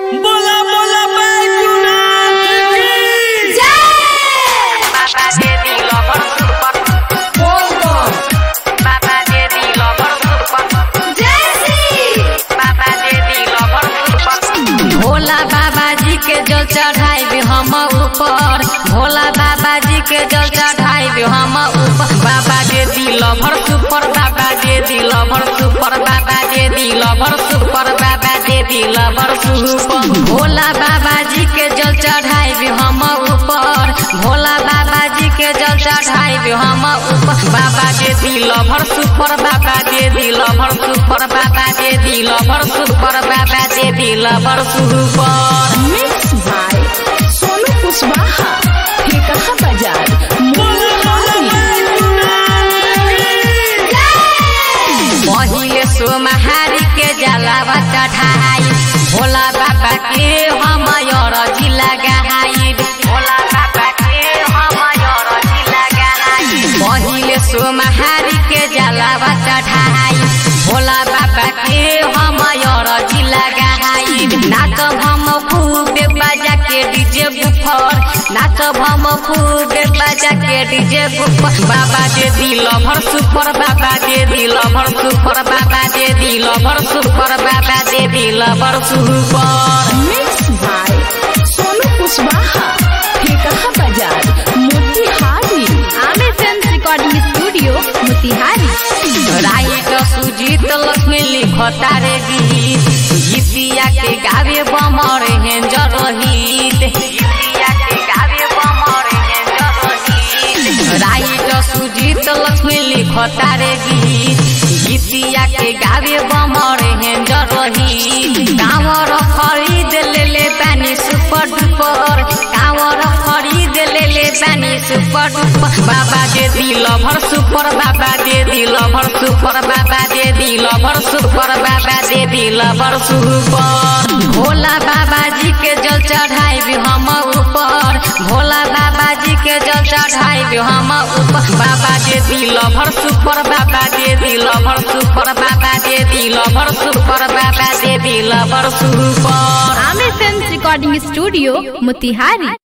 बोला बोला बैकुनाथ की बाबा दे दिल भर सुपर बाबा दे दिल भर सुपर बाबा दे दिल भर सुपर भोला बाबा जी के जल चढ़ाई हम ऊपर भोला बाबा जी के जल चढ़ाई हम ऊपर बाबा दे दिल भर सुपर बाबा दे दिल भर सुपर बाबा दे दिल भर सुपर बाबा दे दिल भर सुपर भोला बाबा जी के जल चढ़ाई हम ऊपर भोला बाबा जी के जल चढ़ाई हम ऊपर बाबा दे दिल भर सुपर बाबा दे दिल भर सुपर बाबा दे दिल भर सुपर बाबा दे दिल भर super mix by Sonu Kushwaha Thekaha बाजार बोला बोला बैकुनाथ की पहिले सोमहारी के जलावा चढ़ाई भोला बाबा के हम अरजी लगाई भोला बाबा के हम अरजी लगाई पहिले सोमहारी के जलावा चढ़ाई भोला बाबा के हम अरजी लगाई नाचब हम खूबे बजा के डीजे बुफर नाचब हम खूबे बजा के डीजे बुफर बाबा दे दिल भर सुपर बाबा दे दिल भर सुपर बाबा दे दिल भर सुपर बाबा दे दिल भर super mix by Sonu Kushwaha Thekaha बाजार Motihari Aamir film recording studio Motihari write Sujeet Lakshmi लिखता रे गीत गीतिया के गावे बमर हेंजर रहित गीतिया के गावे बमर हेंजर रहित राइट सुजीत लक्ष्मी लिखता रे गीत गीतिया के गावे बमर हेंजर रहित कांवर खरीद ले ले पानी सुपर डुपर कांवर खरीद ले ले पानी सुपर डुपर बाबा दे दिल भर सुपर बाबा दे दिल भर सुपर बाबा दे दिल भर सुपर बाबा दे दिल भर सुपर भोला बाबा जी के जल चढ़ाई हम ऊपर भोला बाबा जी के जल चढ़ाई हम ऊपर बाबा दे दिल भर सुपर बाबा दे दिल भर सुपर बाबा दे दिल भर सुपर बाबा दे दिल भर super Aamir film recording studio Motihari